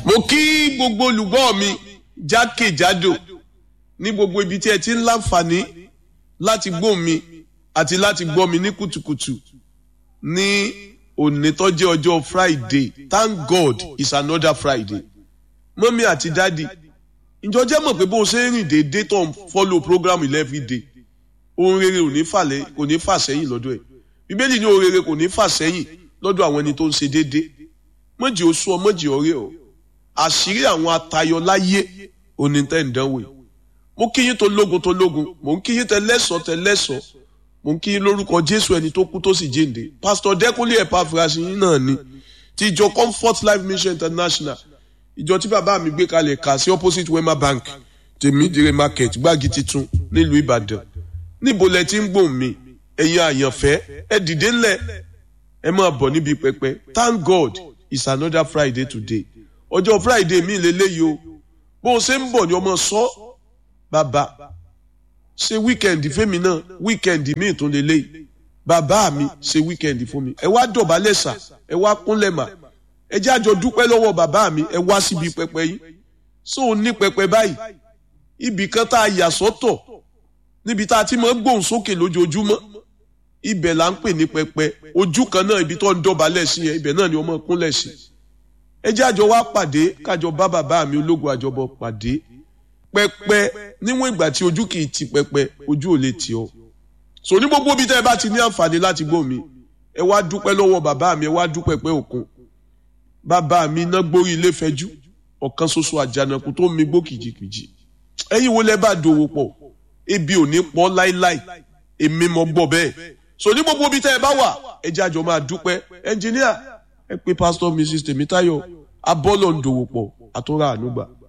mo kí gbogbo olùgbọ́ mi jákèjádò ní gbogbo ibi tí ẹ ti ń láǹfààní láti gbọ́ mi àti láti gbọ́ mi ní kùtùkùtù ní òní tó jẹ́ ọjọ́ Friday thank God it's another Friday mọ́mí àti dádì ìjọ jẹ́ mọ̀ pé bó o ṣe ń rìn déédéé tó ń follow program every day ohun rere ò ní fàlẹ́ kò ní fà sẹ́yìn lọ́dọ̀ ẹ̀ bíbélì ní ohun rere kò ní fà sẹ́yìn lọ́dọ̀ àwọn ẹni tó ń ṣe déédéé mọ̀jì oṣù ọ mọ̀jì ọ̀rẹ́ ọ àṣírí àwọn atayọ láyé òní tẹ́ ń dánwò yìí mo kí yín tó lógun tó lógun mo ń kí yín tẹ lẹ́sọ̀ tẹ lẹ́sọ̀ mo ń kí yín lórúkọ Jésù ẹni tó kú tó sì jíǹde pásítọ̀ Dẹ́kúnlé Ẹ̀páfúrásì yín náà ni ti ìjọ Comfort Life Mission International ìjọ tí bàbá mi gbé kalẹ̀ kà sí opposite Wema Bank tèmídìrè market gbági titun nílùú Ìbàdàn níbo lẹ ti ń gbòòn mi ẹ̀yin àyànfẹ́ ẹ dìde ńlẹ̀ ẹ máa bọ̀ níbi pẹpẹ thank God it's another Friday today ọjọ́ Friday mi lélẹ́yìí o bó o ṣe ń bọ̀ ni ọmọ sọ bàbá ṣe wíkẹ̀ndì fẹ́mi náà wíkẹ̀ndì mi tún lélẹ́yìí bàbá mi ṣe wíkẹ̀ndì fún mi ẹ wá dọ̀bálẹ̀ sà ẹ wá kúnlẹ̀ mà ẹ jẹ́ àjọ dúpẹ́ lọ́wọ́ bàbá mi ẹ wá síbi pẹpẹ yìí so ní pẹpẹ báyìí ibì kan tá a yà sọ́tọ̀ níbi tá a ti máa ń gbóhùn sókè lójoojúmọ́ ibẹ̀ là ń pè ní pẹpẹ ojú kan náà ibi tó ń dọ̀bálẹ̀ sí yẹn ibẹ̀ náà ni wọ́n máa kúnlẹ̀ sí ẹ jẹ́ àjọ wá pàdé kájọ bá bàbá mi ológun àjọbọ pàdé pẹpẹ níwọ̀n ìgbà tí ojú kì í ti pẹpẹ ojú ò lè tì ọ́ so ní gbogbo ibi tẹ́ ẹ bá ti ní àǹfààní láti gbọ́ mi ẹ wá dúpẹ́ lọ́wọ́ bàbá mi ẹ wá dúpẹ́ pẹ́ òkun bàbá mi iná gbórí ilé fẹjú ọ̀kan ṣoṣo àjànàkú tó mi gbó kìjìkìjì ẹ̀yin wo lẹ bá dòwò pọ̀ ebi ò ní pọ̀ láíláí èmi mọ̀ gbọ́ bẹ́ẹ̀ so ní gbogbo ibi tẹ́ ẹ bá wà ẹ jẹ́ àjọ máa dúpẹ́ ẹnjìníà ẹ pé pásítọ̀ mrs tèmítáyọ̀ abọ́lọ̀ ń dòwò pọ̀ àtúrà ànúgbà.